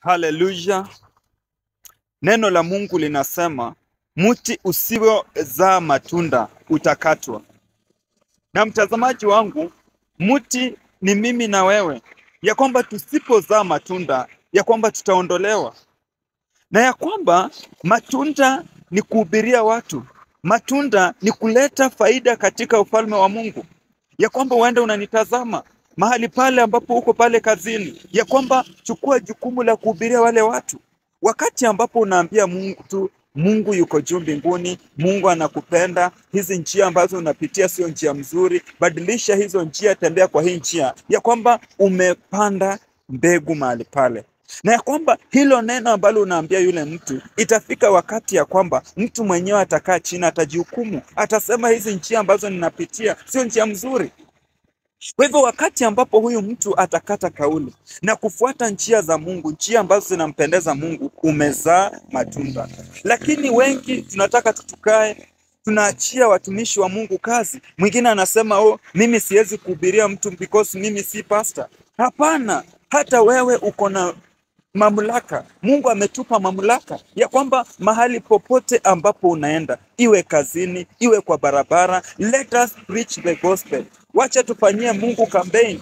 Haleluya! Neno la Mungu linasema mti usiozaa matunda utakatwa. Na mtazamaji wangu, mti ni mimi na wewe, ya kwamba tusipozaa matunda, ya kwamba tutaondolewa, na ya kwamba matunda ni kuhubiria watu, matunda ni kuleta faida katika ufalme wa Mungu, ya kwamba uende unanitazama mahali pale ambapo uko pale kazini, ya kwamba chukua jukumu la kuhubiria wale watu. Wakati ambapo unaambia Mungu tu Mungu yuko juu mbinguni, Mungu anakupenda, hizi njia ambazo unapitia sio njia mzuri, badilisha hizo njia, tembea kwa hii njia, ya kwamba umepanda mbegu mahali pale na ya kwamba hilo neno ambalo unaambia yule mtu, itafika wakati ya kwamba mtu mwenyewe atakaa chini, atajihukumu, atasema hizi njia ambazo ninapitia sio njia mzuri. Kwa hivyo wakati ambapo huyu mtu atakata kauli na kufuata njia za Mungu, njia ambazo zinampendeza Mungu, umezaa matunda. Lakini wengi tunataka tutukae, tunaachia watumishi wa Mungu kazi. Mwingine anasema oh, mimi siwezi kuhubiria mtu because mimi si pastor. Hapana, hata wewe uko na mamlaka. Mungu ametupa mamlaka ya kwamba mahali popote ambapo unaenda, iwe kazini, iwe kwa barabara, let us preach the gospel. Wacha tufanyie Mungu campaign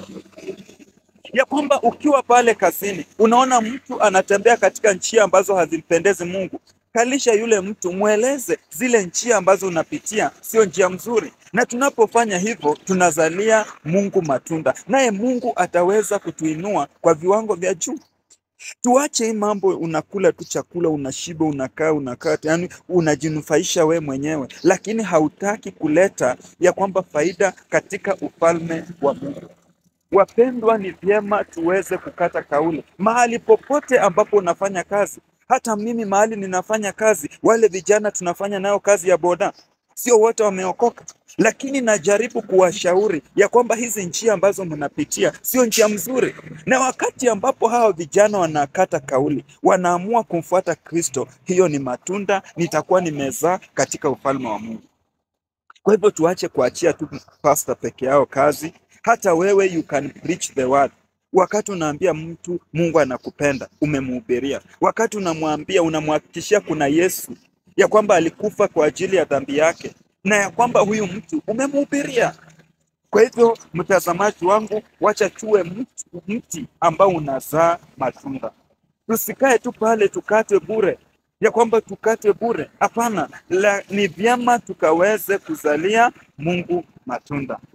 ya kwamba ukiwa pale kazini unaona mtu anatembea katika njia ambazo hazimpendezi Mungu, kalisha yule mtu, mweleze zile njia ambazo unapitia sio njia mzuri. Na tunapofanya hivyo, tunazalia Mungu matunda, naye Mungu ataweza kutuinua kwa viwango vya juu. Tuache hii mambo, unakula tu chakula, unashiba, unakaa unakaa, yani unajinufaisha we mwenyewe, lakini hautaki kuleta ya kwamba faida katika ufalme wa Mungu. Wapendwa, ni vyema tuweze kukata kauli mahali popote ambapo unafanya kazi. Hata mimi mahali ninafanya kazi, wale vijana tunafanya nao kazi ya boda, sio wote wameokoka, lakini najaribu kuwashauri ya kwamba hizi njia ambazo mnapitia sio njia mzuri, na wakati ambapo hawa vijana wanakata kauli, wanaamua kumfuata Kristo, hiyo ni matunda nitakuwa nimezaa katika ufalme wa Mungu. Kwa hivyo tuache kuachia tu pasta peke yao kazi. Hata wewe you can preach the word. Wakati unaambia mtu Mungu anakupenda, umemhubiria. Wakati unamwambia, unamhakikishia kuna Yesu, ya kwamba alikufa kwa ajili ya dhambi yake, na ya kwamba huyu mtu umemhubiria. Kwa hivyo, mtazamaji wangu, wacha tuwe mti, mti ambao unazaa matunda. Tusikae tu pale tukate bure, ya kwamba tukate bure. Hapana, la- ni vyema tukaweze kuzalia Mungu matunda.